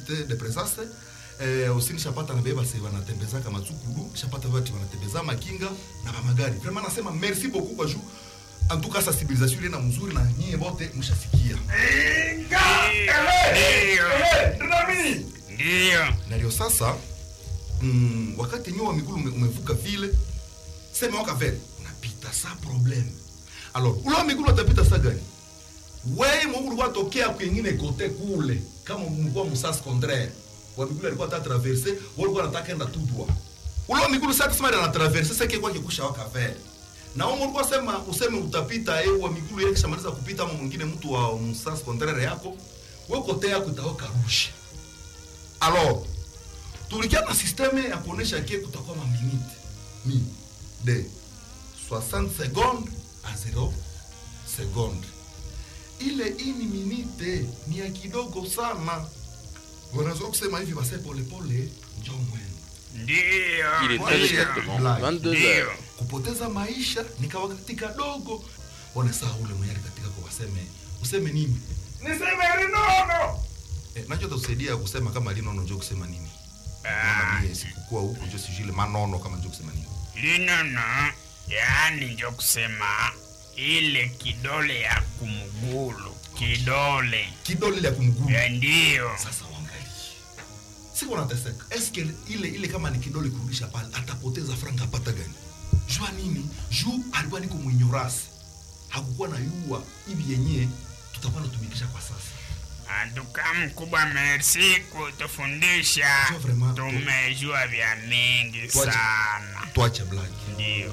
site de presence eh, aussi nishapata na beba sasa wanatembezaka matsukulu nishapata watu wanatembeza makinga na magari vraiment nasema merci beaucoup kwa juu en tout cas sensibilisation ile na mzuri na nyie wote mshasikia Inga! Ehe! Ehe! Ndinamini! Ndiyo. na ndio sasa mm, wakati nyuma migulu ume, umevuka vile sema waka vele unapita sa problem alors ule wa migulu atapita sa gani wewe mwa ulikuwa tokea kwingine kote kule kama mlikuwa musas contraire wa migulu alikuwa ta traverser wewe ulikuwa unataka enda tout droit ule wa migulu sasa kama ana traverser sasa kwa kikusha waka vele na wewe ulikuwa sema useme utapita eh wa migulu yake kishamaliza kupita ama mwingine mtu wa musas contraire yako wewe kote yako itaoka rusha alors tulikia na systeme ya kuonesha ke kutakuwa maminute mi de 60 seconde a 0 seconde ile ini minute ni ya kidogo sana wanaweza kusema hivi base polepole njo mwendo Ndiyo. Il est Moi, très j'ai exactement un blague. 22 Ndiyo. heures. kupoteza maisha ni kawakati kadogo wanasaa ule mwenyari katika kwa waseme useme nini Niseme linono! eh, nacho takusaidia kusema kama linono njo kusema nini Ah, kama mie sikukuwa huku njo sijui manono kama njo kusema nini linono yaani njo kusema ile kidole ya kumugulu kidole kidole ile ya kumguu Ya ndiyo sasa uangalie siku wanateseka eske ile ile kama ni kidole kurudisha pale atapoteza franga apata gani jua nini juu alikuwa niko mwinyorasi hakukuwa na yua hivi yenyewe tutakuwa natumikisha kwa sasa antuka mkubwa merci kutufundisha Sio vraiment. tumejua vya mingi Tuache. sana tuache black ndiyo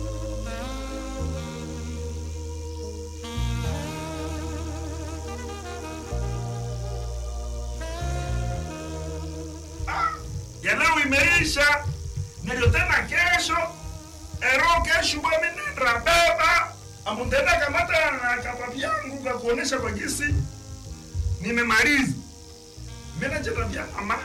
Ya leo imeisha. Ndio tena kesho. Ero kesho bwana nenda baba. Amutenda kamata na kapapi yangu kwa kuonesha kwa gisi. Nimemaliza. Mimi nacheza vya mama.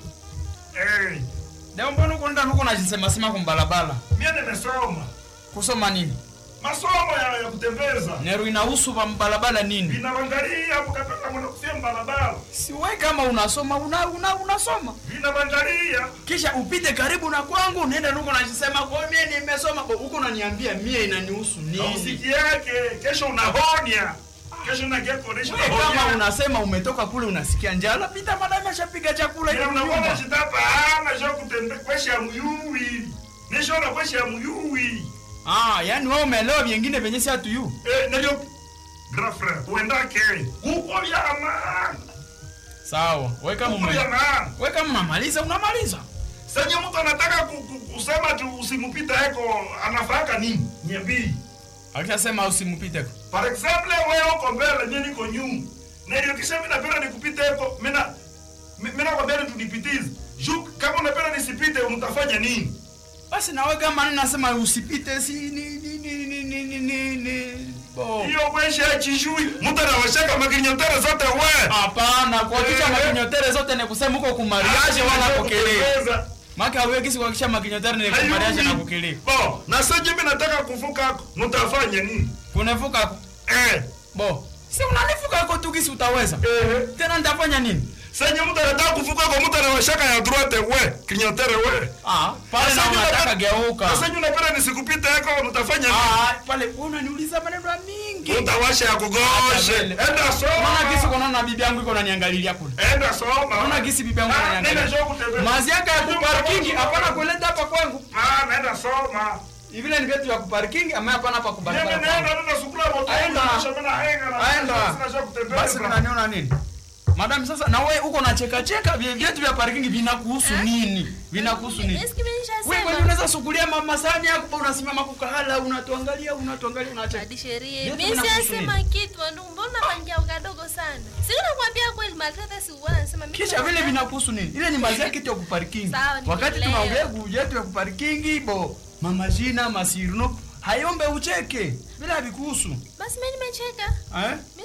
Eh, leo mbona uko ndani uko najisemasema kumbalabala mimi nimesoma. kusoma nini Masomo ya, ya kutembeza. nero inahusu ba mbalabala nini Vinabangalia hapo kapata mwana kufia mbalabala. si we kama unasoma una, una, unasoma Vinabangalia. kisha upite karibu na kwangu unaenda nuko najisema kwa mie nimesoma Bo, huko unaniambia mie inanihusu Na nini usiki yake kesho unahonya. Kesho unagia kuonesha we kama unahonya. unasema umetoka kule unasikia njala pita madame ashapiga chakula Ila hiyo unakuwa nyumba chitapa ana jo kutembe kwesha ya muyuwi. Nisho na kwesha ya muyuwi. ah yani wewe umeelewa vingine venye si hatu yu Eh, ndio grand frère, uendake. Huko vya maana. sawa we kama Huko vya ume maana. we kama unamaliza unamaliza Sasa mtu anataka ku, ku, kusema tu usimupita eko anafaka nini? Niambii. akishasema usimupite Par exemple, wewe uko mbele, mimi niko nyuma. Na ndio kisha mimi napenda nikupite eko, mimi na mimi na kwambia tunipitize. Juu kama unapenda nisipite mtafanya nini? basi nawe kama nini nasema usipite si ni ni ni ni ni ni ni ni bo Hiyo kwesha chishui. Mtu anawashaka makinyotere zote wewe. hapana kuhakikisha Eh. makinyotere zote ni kusema uko kumariaje wala kukelea maka awe kisi kuhakikisha makinyotere ni kumariaje na kukelea Bo, na sasa mimi nataka kuvuka mtafanya nini? kunevuka ko Eh. bo si unanivuka ko tu kisi utaweza Eh. tena nitafanya nini Sasa mtu anataka kuvuka kwa mtu anawashaka ya droite we, kinyotere we. ah pale na Sasa unataka unapenda- geuka Sasa nyinyi unapenda nisikupite yako mtafanya nini? ah pale unaniuliza maneno ya mingi Utawasha ya kugoshe. Vile. Enda Unaona kisi soma. kunaona bibi yangu iko naniangalilia kule Enda soma. Unaona gisi bibi yangu Ah, ananiangalia. nenda show kutembea. mazi yake ya Ndio kuparkingi mtafanya. hapana kuleta hapa kwangu Ah, nenda soma. vile ni vyetu vya kuparkingi ama hapana hapa Mimi kubarabara naenda nenda sukula moto. Aenda. Shamana henga na. Aenda. Sina show kutembea. basi unaniona nini madam sasa na wewe uko nacheka cheka vye- vyetu vya parking vinakuhusu nini vinakuhusu nini Eski mimi wewe nishasema. kwani unaweza sukulia mama sani yako unasimama kukahala unatuangalia unatuangalia unacheka Hadi sheria. Vyetu Mimi vinakuhusu siyasema kitu, ndio mbona pangia kadogo sana. Si nakwambia kweli maltata si uwana nasema mimi. kisha vile vinakuhusu nini ile ni mazi yake tu ya kuparking Sawa, wakati nimeelewa. tunaongea juu yetu ya kuparking bo mama jina masirno hayombe ucheke bila vikuhusu Basi mimi nimecheka. eh Mimi